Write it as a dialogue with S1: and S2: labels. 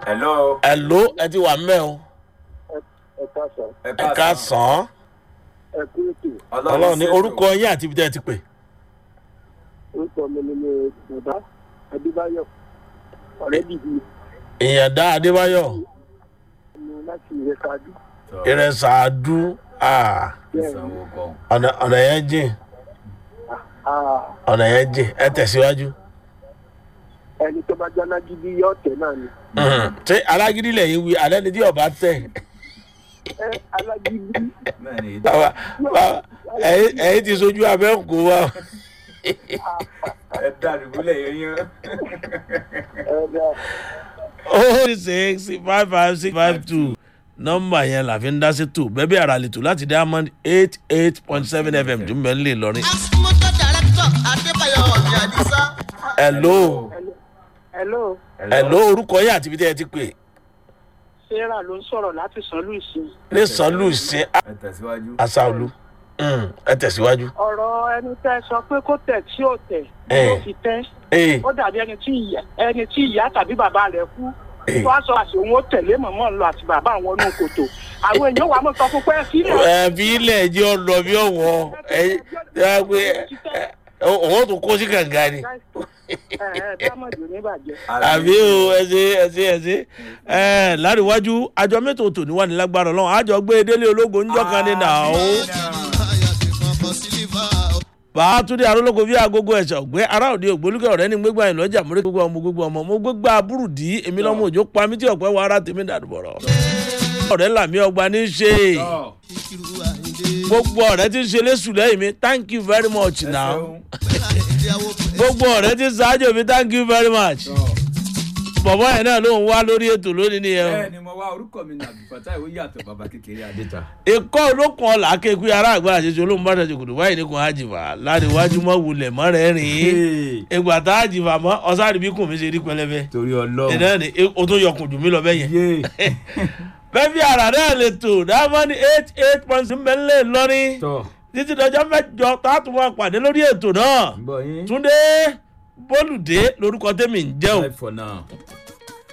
S1: hello.
S2: ẹ ló ẹ ti wà mẹ́ o
S3: ẹ káàsán
S2: ẹ ká sàn án
S3: ẹ kú ètò
S2: ọlọ́run ní orúkọ yín àti ibi tẹ́ ẹ ti pè.
S3: orúkọ mi ni mi bàbá adébáyọ ọ̀rẹ́ bìbí
S2: ìyàndá adébáyọ̀
S3: mi láti ìrẹsàdú
S2: ìrẹsàdú ah,
S1: ìsanwó kan.
S2: ọ̀nà ọ̀nà yẹn jìn ọ̀nà yẹn jìn ẹ tẹ̀síwájú.
S3: ẹni tó bá jáná gidi yọ ọ̀tẹ̀ náà ni
S2: Mhm. ṣé alágídí lẹ́yìn wí alẹ́ ni tí ọba tẹ̀
S3: ẹ alágídí
S1: bẹ́ẹ̀ni
S2: bàbá bàbá ẹ̀yin ẹ̀yin ti sojú abẹ́ ń kó wa.
S1: ẹ dàdúgbòlẹ̀ yẹn.
S3: ẹ bẹ́ẹ̀
S2: oh six five five six five two nọmba yẹn la fi ń dá sí tù bẹ́ẹ̀ bí ara lè tù láti diamond eight eight point seven fm tún bẹ́ẹ̀ ń lè lọrin.
S4: motor director adébáyọ̀ ọ̀nì àdìsá.
S2: hello
S3: hello
S2: hello orúkọ yẹn àti ibi tẹ́ ẹ ti pè
S3: sarah ló ń sọ̀rọ̀ láti san luisi
S2: ní sanlu ṣe
S1: ẹ tẹ̀síwájú.
S2: asaolu Mm, ẹ tẹ̀síwájú.
S3: ọ̀rọ̀ ẹni tẹ́ sọ pé kó tẹ̀ tí ò tẹ̀
S2: Eh.
S3: ló fi tẹ́
S2: ee
S3: ó dàbí ẹni tí ìyá ẹni tí ìyá tàbí bàbá rẹ̀ kú
S2: Eh.
S3: wọ́n á sọ àti òun ó tẹ̀lé mọ̀mọ́ ń lọ àti bàbá àwọn inú kòtò àwọn èèyàn wà á mọ̀ sọ fún pé sílẹ̀
S2: ẹ fi ilẹ̀ jẹ́ ọ̀nà bí ọ̀wọ́ ẹ ẹ pé ẹ òun tún kó sí kànga ni.
S3: dámọ̀dì oníbàjẹ́.
S2: àbí o ẹ ṣe ẹ ṣe ẹ ṣe ẹ láríwájú àjọ mẹ́tò tò ní wà ní lágbára ọlọ́run àjọ gbé délé ológun ńjọ́ kan ní nà ó. bàátúndé arólógo bí agogo ẹ̀ṣẹ̀ ọ̀gbẹ́ ará òde ògbólúkẹ́ ọ̀rẹ́ ní gbégbá ẹ̀ lọ́jà múrí gbogbo ọmọ gbogbo ọmọ mo gbégbá burúdí èmi lọ́mọ òjò pa mí tí ọ̀pẹ́ wọ ara tèmi dàdúbọ̀rọ̀. ọ̀rẹ́ làmí ọgbà ní í ṣe gbogbo ọ̀rẹ́ tí ń ṣe lẹ́sùn lẹ́yìn mi thank you very much now gbogbo ọ̀rẹ́ tí ń ṣáájú mi thank you very much bọ̀bọ̀ yẹn náà ló ń wá lórí ètò lónìí nìyẹn o.
S1: bẹ́ẹ̀ ni mo wá orúkọ mi nàbí fata ìwé yàtọ̀ bàbá kékeré adéta.
S2: ikọ́ olókun ọ̀la kéku ara àgbà àṣeṣe olóhùn bá ṣàṣe kùdù báyìí nìkan àjìfà láríwájú mọ́ wulẹ̀ mọ́ rẹ̀ rìn ìgbà tá àjìfà mọ́ ọ̀sárì bí kùn mi ṣe rí pẹlẹbẹ
S1: torí ọlọ́run.
S2: ìdáná ni o tó yọkùn jù mí lọ bẹ́yẹn.
S1: yé
S2: bẹ́ẹ̀ bí ara náà lè tò dáhùn eight eight point six mẹ́lẹ̀ lọ́rin
S1: tọ́
S2: títí dọjọ́ mẹ́jọ tá a tún máa pàdé lórí ètò náà
S1: ń bọ̀ yín.
S2: túndé bólúdé lórúkọ tẹ́mi ń jẹ́ o
S1: bye for now.